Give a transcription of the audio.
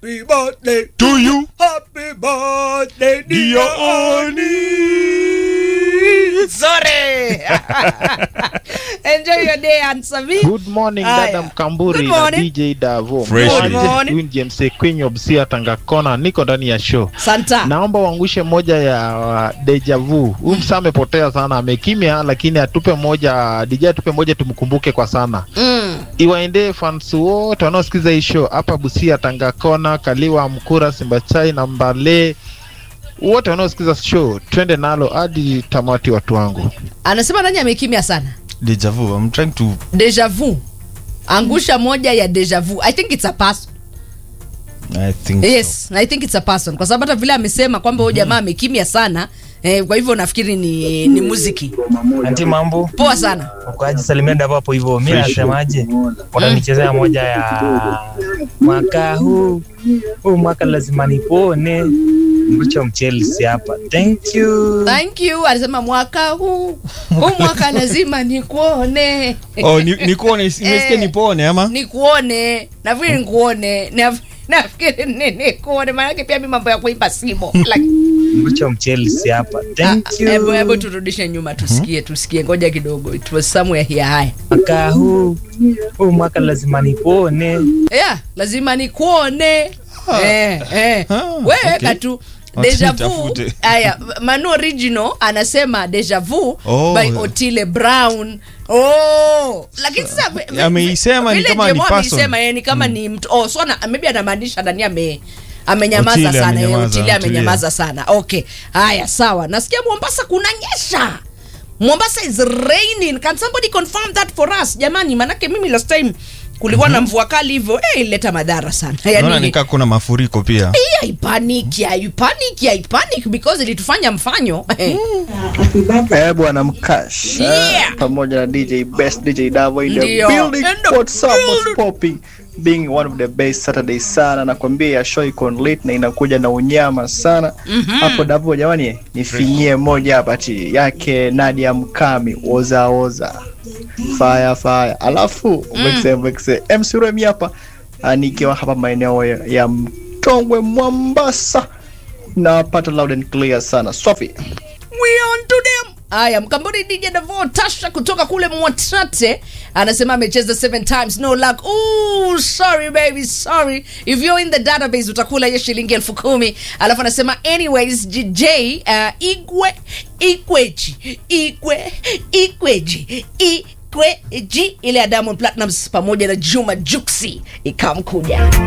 Happy birthday To you. Happy birthday dear Dear Oni. Sorry. Enjoy your day, Ansami. Good morning Aya. dada Mkamburi Good na morning. DJ Davo. Fresh. Good Mwaje morning. Queen James Kwenye Obsia Tangakona, niko ndani ya show. Santa. Naomba uangushe moja ya uh, deja vu. Huyu msa amepotea sana, amekimya, lakini atupe moja, DJ atupe moja tumkumbuke kwa sana. Mm. Iwaendee fans wote wanaosikiza hii show hapa Busia, Tangakona, Kaliwa, Mkura, Simbachai na Mbale, wote wanaosikiza show, twende nalo hadi tamati, watu wangu. Anasema nani amekimya sana? Deja vu. I'm trying to Deja vu. Angusha moja ya deja vu. I think it's a person. I think Yes, I think it's a person kwa sababu hata vile amesema kwamba huyo jamaa amekimya sana. Eh, kwa hivyo nafikiri ni, ni muziki. Anti mambo Poa sana. ukoaje? Salimia Davo hapo hivyo. Mi Fresh. nasemaje, utanichezea moja ya mwaka huu huu mwaka lazima nipone mbicho mchelsi hapa. Thank you. Thank you. Alisema mwaka huu. Huu mwaka lazima nikuone. so. Oh, ni, nikuone nimesikia Eh. nipone ama? nikuone nafikiri nikuone Naf- nafikiri ni- nikuone maanake pia mi mambo ya kuipa simo Like, Mbicho mchelsi hapa. Thank ah, hebu hebu you. turudishe nyuma tusikie tusikie ngoja kidogo it was somewhere here haya Mwaka huu huu mwaka lazima nipone. yeah, lazima nikuone eh, eh. Ah, wewe okay. tu Wacha deja vu nitafute. haya manu original anasema deja vu Oh. by otile brown oh lakini sasa vi- vi- ameisema ni vile kama ni Jemo person. ameisema yeye ni kama ni mtu oh so ana, maybe anamaanisha ndani ame amenyamaza Otile sana eh, amenyamaza, otile Otile. amenyamaza sana okay haya sawa nasikia mombasa kunanyesha mombasa is raining can somebody confirm that for us jamani manake mimi last time kulikuwa na mvua kali hivyo eh, ileta madhara sana Naona yani nikaa kuna mafuriko pia. hii haipaniki haipanic haipanic because ilitufanya mfanyo Eh, bwana Mkash Yeah. Eh, pamoja na DJ Best DJ Davo in the Ndio. building. In the What's up? What's building. popping? Being one of the best Saturday sana nakwambia ya show iko lit na inakuja na unyama sana hapo Davo jamani nifinyie moja hapa ti yake Nadia Mkami oza oza fire fire alafu mwexe mwexe MC Remi hapa ah, nikiwa hapa maeneo ya, ya Mtongwe Mombasa napata loud and clear sana Sophie we on to them haya mkamboni dj davo tasha kutoka kule mwatate anasema amecheza seven times no luck Ooh, sorry baby sorry if you're in the database utakula hiyo shilingi elfu kumi alafu anasema anyways jj uh, igwe ikweji igwe ikweji ikweji ile ya diamond platinums pamoja na juma juksi ikamkuja